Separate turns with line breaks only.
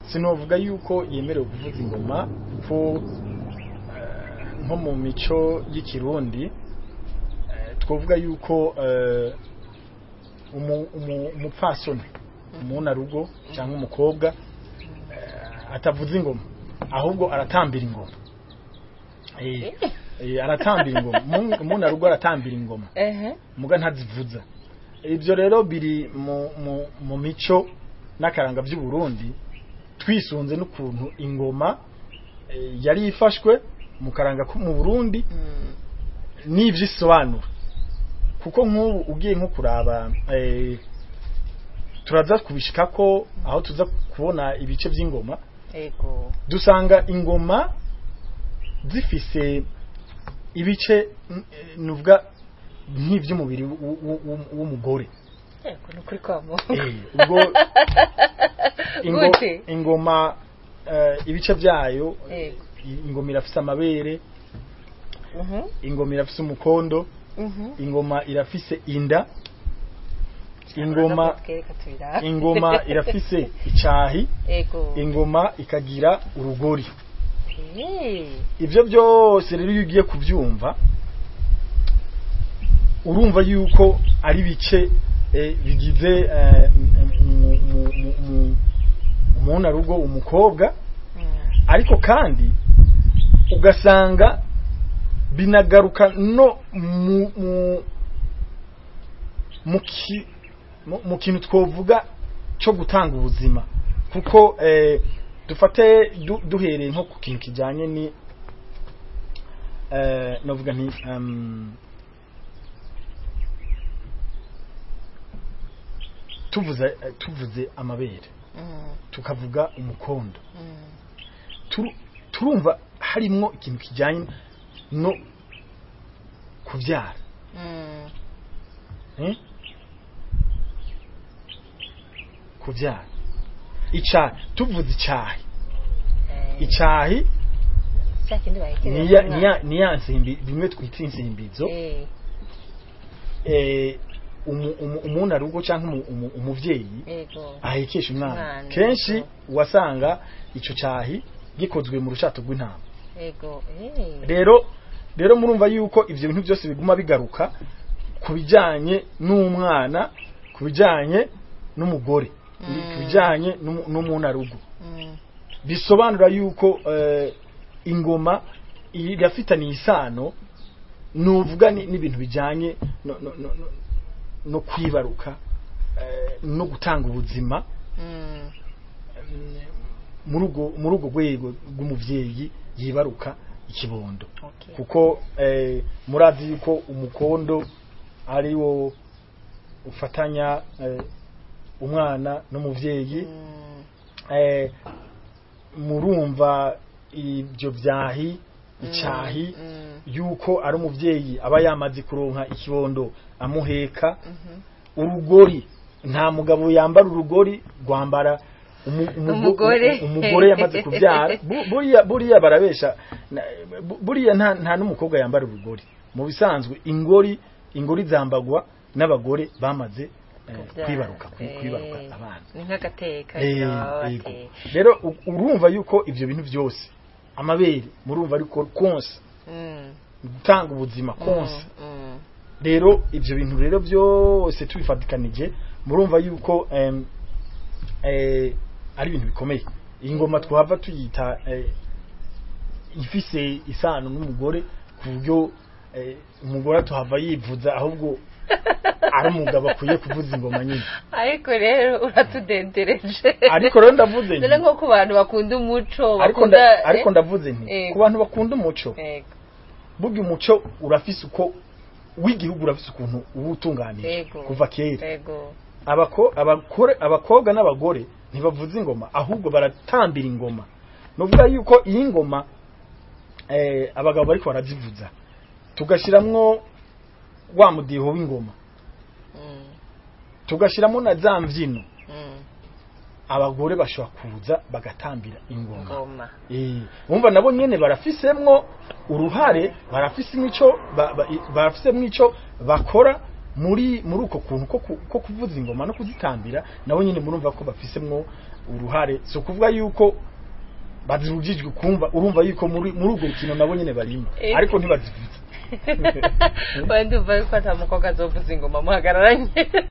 sinovuga yuko yemerewe kuvuza ingoma ko eh, nko mu mico y'ikirundi eh, twovuga yuko eh, umu- umu- umupfasoni umunarugo cyangwa umukobwa eh, atavuza ingoma ahubwo aratambira ingoma Eh, eh, aratambira ingoma Umu- umunarugo aratambira ingoma
ehe
muga ntazivuza ibyo rero biri mu, mu, mu mico n'akaranga by'u Burundi twisunze n'ukuntu ingoma eh, yari ifashwe mu karanga ko mu Burundi
Mm.
n'ivyo isobanura kuko nk'ubu ugiye nko kuraba eh, turaza kubishika ko aho tuza kubona ibice by'ingoma
ego
dusanga ingoma zifise ibice mm, eh, nuvuga nk'ivy'umubiri w'u- w'u- w'u- w'umugore
ego ni ukuri kwa mu
Eh, ubwo ingo-
Gute?
ingoma eh, ibice byayo
Yego.
i- ingoma irafise amabere
Mhm,
ingoma irafise umukondo
mhm.
ingoma irafise inda ingoma
Twereka tubirabe.
ingoma irafise icahi
ego
ingoma ikagira urugori
Eh,
ivyo byose rero iyo ugiye kubyumva urumva yuko ari bice eh, bigize eh, mu- mu- mu- mu- umunarugo umukobwa
mm,
ariko kandi ugasanga binagaruka no mu mu mu ki- mu- mu kintu twovuga cyo gutanga ubuzima kuko eh, dufate du- duhereye nko ku kintu kijyanye ni eh, novuga nti um, tuvuze eh, tuvuze amabere
mm,
tukavuga umukondo
mm.
turu- turumva harimwo ikintu kijyanye no kubyara
Mm,
eh? kubyara icyahi tuvuze icyahi
eh,
icyahi
cya kindi bahekereza
niya
umwana.
niya niya nsimbi bimwe twita insimbizo
Eh,
eh umu- umu- umunarugo cyangwa umu- umu- umuvyeyi
ego
ahekesha umwana
Umwana,
kenshi
yego.
wasanga ico cyahi gikozwe mu rushato rw'intama
ego eh,
rero rero murumva yuko ivyo bintu byose biguma bigaruka ku bijyanye n'umwana ku bijyanye n'umugore
Mm.
ku bijyanye n'umu- n'umunarugo
mm,
bisobanura yuko eh, ingoma irafitaniye isano nuvuga ni- n'ibintu bijyanye no, no, no, no, no kwibaruka eh, no gutanga ubuzima
mm,
muri ubwo muri ubwo rwego rw'umuvyeyi yibaruka ikibondo
okay.
kuko eh, murazi yuko umukondo ari wo ufatanya eh, umwana n'umuvyeyi
Mm,
eh, murumva ibyo byahi icyahi
mm,
yuko ari umuvyeyi aba yamaze kuronka ikibondo amuheka
mhm.
urugori nta mugabo yambara urugori rwambara umu- umugo-
Umugore.
umugore yamaze kubyara Bu- buriya buriya barabesha na- bu- buriya nta nta n'umukobwa yambara urugori mu bisanzwe ingori ingori zambagwa n'abagore bamaze eh,
Kubyara.
kwibaruka kwi-
Eh,
kwibaruka abana
ni nk'agateka
Eh,
yo,
yego.
ati,
rero u- urumva yuko ivyo bintu byose amabere murumva ariko konsa
mm,
gutanga ubuzima konsa
mm, mm,
rero ibyo bintu rero byose tubifatikanije murumva yuko em, eh, ari ibintu bikomeye iyi ngoma twahava tuyita eh, ifise isano n'umugore ku buryo eh, umugore atuhava yivuza ahubwo ari umugabo akwiye kuvuza ingoma nyine
ariko rero uratudendereje
ariko rero ndavuze nti
dore nko ku bantu bakunda umuco
ariko
bakunda
nda- ariko ndavuze nti
eh.
ku bantu bakunda umuco
Ego,
burya umuco urafise uko w'igihugu urafise ukuntu uba utunganije
Yego.
kuva kera
ego
abako abakore abakobwa n'abagore ntibavuza ingoma ahubwo baratambira ingoma nuvuga yuko iyi ngoma eh, abagabo bariko barazivuza tugashiramwo wa mudiho w'ingoma
mm,
tugashiramwo na za mvyino
mm,
abagore bashobora kuza bagatambira ingoma
ngoma
Eh, umva nabo nyene barafisemwo uruhare barafise imico ba- ba- barafisemwo ico bakora muri muri uko kuntu ko ku- ko kuvuza ingoma no kuzitambira nabo nyine murumva ko bafisemwo uruhare so kuvuga yuko bazirujijwe kumva urumva yuko muri muri urwo rukino nabo nyine barimo
Eh.
ariko ntibazivuze
wenda umva yuko ata mukobwa azovuza ingoma muhagararanye